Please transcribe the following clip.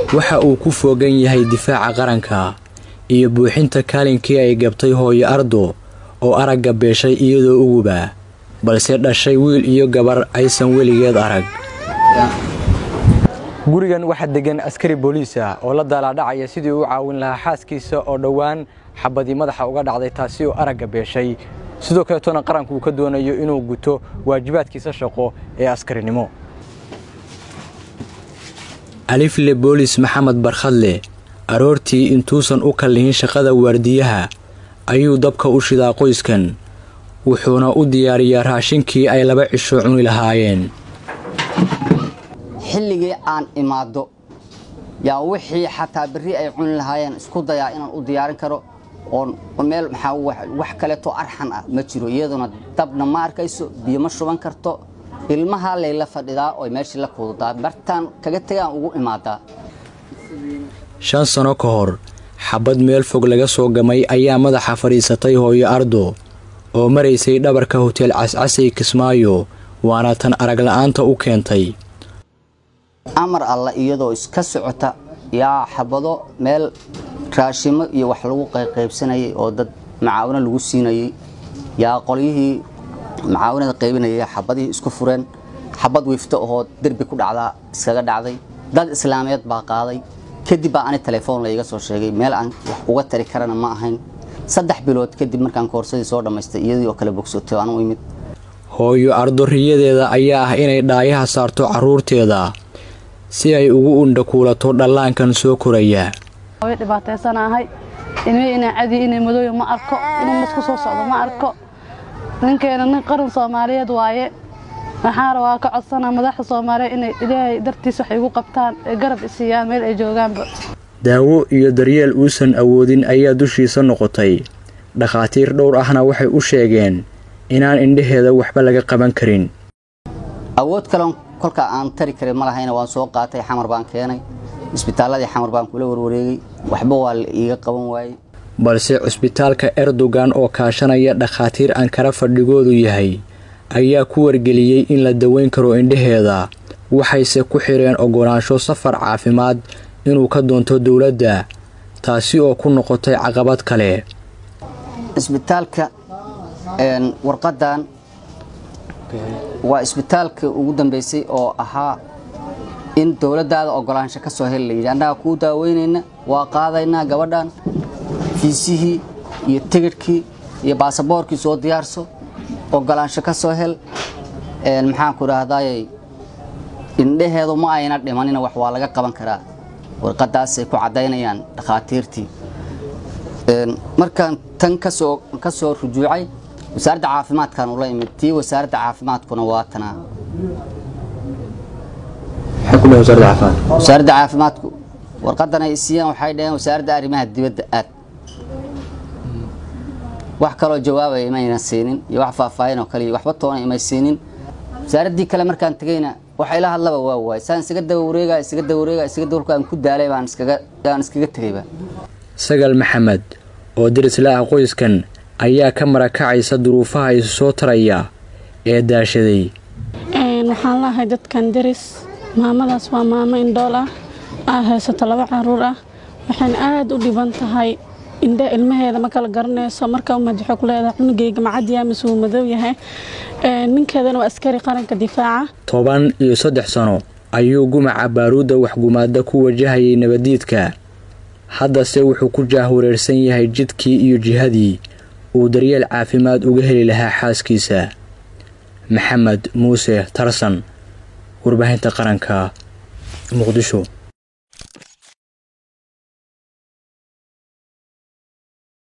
waxa uu ku foogan yahay difaaca qaranka iyo buuxinta kaalinkii ay gabtay hooyo ardo oo aragga beeshay iyadoo uguba balse dhashay wiil iyo gabar aysan weligeed arag gurigan waxaa degan askari booliis ah oo la daalaadhacaya sidii uu caawin lahaa xaaskiisa oo dhowaan xabadii madaxa uga dhacday taasi oo aragga beeshay sidoo kaleetona qaranku uu ka doonayo inuu guto waajibaadkiisa shaqo ee askarinimo alifle boolis maxamed barkhadle aroortii intuusan u kallihin shaqada waardiyaha ayuu dabka u shidaa qoyskan wuxuuna u diyaariyaa raashinkii ay laba cisho cuni lahaayeen xilligii aan imaado yaa wixii xataa berri ay cuni lahaayeen isku dayaa inaan u diyaarin karo oo meel maxaa wax kaleeto arxan ah ma jiro iyaduna dabna ma arkayso biyo ma shuban karto ilmahaa layla fadhidaa oo meeshii la kuudadaa bartaan kaga tegaan ugu imaadaa shan sano ka hor xabad meel fog laga soo gamay ayaa madaxa fadhiisatay hooyo ardo oo maraysay dhabarka hoteel cascasay kismaayo waana tan arag la'aanta u keentay amar alla iyadoo iska socota yaa xabado meel raashimo iyo wax lagu qayqaybsanayay oo dad macaawino lagu siinayay yaa qolyihii macaawinada qaybinaya xabadihii isku fureen xabad wiifto ahoo derbi ku dhacdaa iskaga dhacday dad islaameed baa qaaday kadib baa ani telefoon layga soo sheegay meel aan wax uga tari karana ma ahayn saddex bilood kadib markaan koorsadii soo dhammaystay iyadii oo kale bogsotay aan u imid hooyo ardoriyadeeda ayaa ah inay dhaayaha saarto carruurteeda si ay ugu undhakuulato dhallaankan soo koraya way dhibaataysanahay ilmihii inay cadi inay madooyo ma arko inuu masku soo socdo ma arko ninkeena nin qaran soomaaliyeed waaye waxaan rabaa ka codsanaa madaxda soomaaliyeed inay ilaahay dartiis wax igu qabtaan ee garab isiiyaan meel ay joogaanba daawo iyo daryeel uusan awoodin ayaa dushiisa noqotay dhakhaatiir dhowr ahna waxay u sheegeen inaan indhaheeda waxba laga qaban karin awood kaleon kolkaa aan tari karin ma lahayna waan soo qaatay xamar baan keenay isbitaalladii xamar baan kula warwareegay waxba waa la iiga qaban waayey balse cusbitaalka erdogan oo kaashanaya dhakhaatiir ankara fadhigoodu yahay ayaa ku wargeliyey in la daweyn karo indhaheeda waxayse ku xireen oggolaansho safar caafimaad inuu ka doonto dowladda taasi oo ku noqotay caqabad kale isbitaalka warqadan waa isbitaalka ugu dambeysay oo ahaa in dowladdaada oggolaansho ka soo heli layidhi annaga kuu daaweynayna waa qaadaynaa gabadhan fiisihii iyo tigidhkii iyo baasaboorkii soo diyaarso oggolaansho ka soo hel maxaanku idhaahdayy indhaheedu ma ayna dhimanina wax waa laga qaban karaa warqadaasay ku caddaynayaan dhakhaatiirtii markaan tan kasoo ka soo rujuucay wasaaradda caafimaadkan ula imid tii wasaaradda caafimaadkuna waa tanaa wasaaradda caafimaadku warqadan ay siiyaan waxay dhaheen wasaaradda arrimaha dibadda aad wax kaloo jawaabaya imayna siinin iyo wax faahfaahin oo kale iyo waxba toona imay siinin wasaaraddii kale markaan tegeyna waxa ila hadlaba waa waay saan isaga daba wareega isaga daba wareega isaga daba aan ku daalay baan iskaga aan iskaga tegayba sagal maxamed oo dirisla ah qoyskan ayaa ka marakacaysa duruufaha isu soo taraya ee daashaday waxaan lahay dadkan deris maamadaas waa maamo indhool ah aa haysato laba caruur ah waxayna aada u dhiban tahay indha ilmaheeda ma kala garanayso marka madaxo ku leedahay cunugeyga macadiya mise wuu madow yahay ninkeedana waa askari qaranka difaaca toban iyo saddex sano ayuu gumaca baaruudda waxgumaada ku wajahayay nabadiidka haddase wuxuu ku jaahwareersan yahay jidkii iyo jihadii uu daryeel caafimaad uga heli lahaa xaaskiisa maxamed muuse tarsan warbaahinta qaranka muqdisho